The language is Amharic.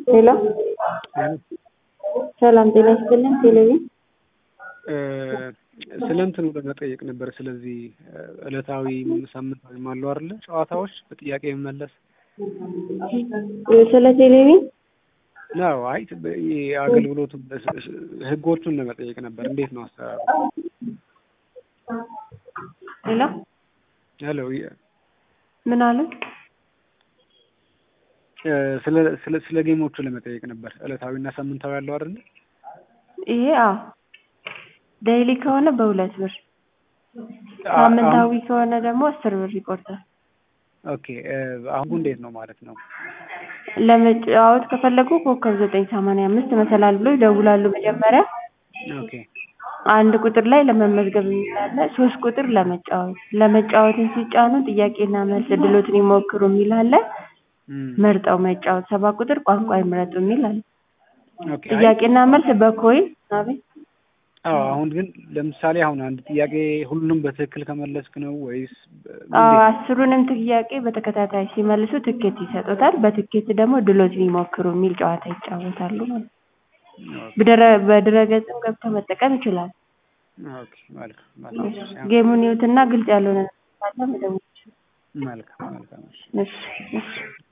ሄሎ ሰላም ጤና ይስጥልን። ቴሌቪዥን ስለ እንትኑ ለመጠየቅ ነበር። ስለዚህ ዕለታዊ ሳምንታዊም አለው አይደለ? ጨዋታዎች በጥያቄ መመለስ ስለ ቴሌቪዥን ነው። አይ አገልግሎቱ ህጎቹን ለመጠየቅ ነበር። እንዴት ነው አሰራሩ? ሄሎ ሄሎ ምን አሉ? ስለ ስለ ስለ ጌሞቹ ለመጠየቅ ነበር። ዕለታዊና ሳምንታዊ አለው አይደለ? ይሄ አዎ ዴይሊ ከሆነ በሁለት ብር ሳምንታዊ ከሆነ ደግሞ አስር ብር ይቆርጣል። ኦኬ አሁን እንዴት ነው ማለት ነው? ለመጫወት ከፈለጉ ኮከብ ዘጠኝ ሰማንያ አምስት መሰላል ብሎ ይደውላሉ መጀመሪያ ኦኬ አንድ ቁጥር ላይ ለመመዝገብ የሚል አለ። ሶስት ቁጥር ለመጫወት ለመጫወትን ሲጫኑ ጥያቄና መልስ እድሎትን ይሞክሩ የሚል አለ። መርጠው መጫወት ሰባት ቁጥር ቋንቋ ይምረጡ የሚል አለ። ኦኬ አይ ጥያቄና መልስ በኮይን አቤት አዎ አሁን ግን ለምሳሌ አሁን አንድ ጥያቄ ሁሉንም በትክክል ከመለስክ ነው ወይስ አዎ አስሩንም ጥያቄ በተከታታይ ሲመልሱ ትኬት ይሰጡታል። በትኬት ደግሞ ድሎትን ይሞክሩ የሚል ጨዋታ ይጫወታሉ ማለት ነው። በድረ- በድረገጽም ገብተው መጠቀም ይችላሉ። ኦኬ መልካም መልካም ጌሙን ይዩትና ግልጽ ያልሆነ ነገር ካለ መደወል ይችላሉ። መልካም መልካም እሺ እሺ እሺ